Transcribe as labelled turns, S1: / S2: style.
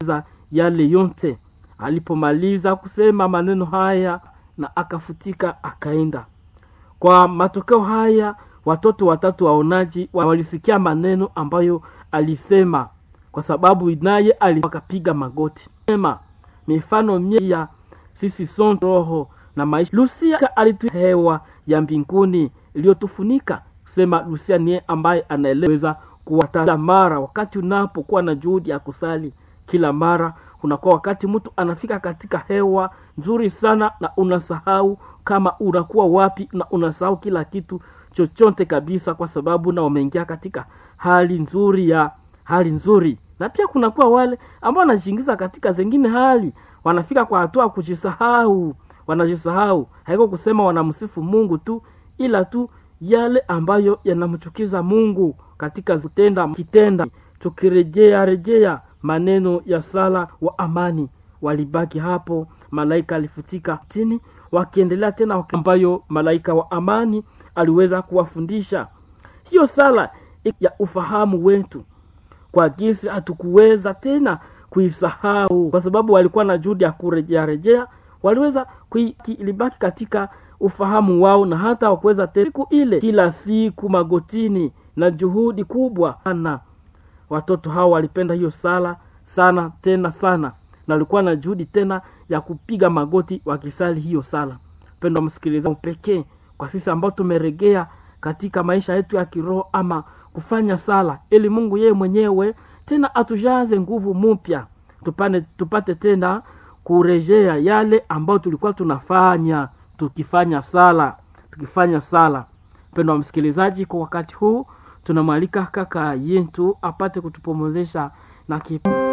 S1: yale yote alipomaliza kusema maneno haya na akafutika akaenda kwa matokeo haya watoto watatu waonaji walisikia maneno ambayo alisema kwa sababu naye akapiga magoti sema mifano mie ya sisi son roho na maisha lusia alitu hewa ya mbinguni iliyotufunika kusema lusia niye ambaye anaeleweza kuwata mara wakati unapokuwa na juhudi ya kusali kila mara unakuwa wakati mtu anafika katika hewa nzuri sana na unasahau kama unakuwa wapi na unasahau kila kitu chochote kabisa kwa sababu na umeingia katika hali nzuri ya hali nzuri na pia kunakuwa wale ambao wanajiingiza katika zengine hali wanafika kwa hatua kujisahau wanajisahau haiko kusema wanamsifu mungu tu ila tu yale ambayo yanamchukiza mungu katika kutenda kitenda tukirejea rejea maneno ya sala wa amani walibaki hapo malaika alifutika chini wakiendelea tena ambayo malaika wa amani aliweza kuwafundisha hiyo sala ya ufahamu wetu kwa gisi hatukuweza tena kuisahau kwa sababu walikuwa na juhudi ya kurejea rejea waliweza ilibaki katika ufahamu wao na hata wakuweza siku ile kila siku magotini na juhudi kubwa sana watoto hao walipenda hiyo sala sana tena sana na walikuwa na juhudi tena ya kupiga magoti wakisali hiyo sala pendo msikilizaji pekee kwa sisi ambao tumeregea katika maisha yetu ya kiroho ama kufanya sala ili mungu yeye mwenyewe tena atujaze nguvu mpya tupane tupate tena kurejea yale ambayo tulikuwa tunafanya tukifanya sala tukifanya sala mpendo wa msikilizaji kwa wakati huu tunamwalika kaka yetu apate kutupomozesha na kipu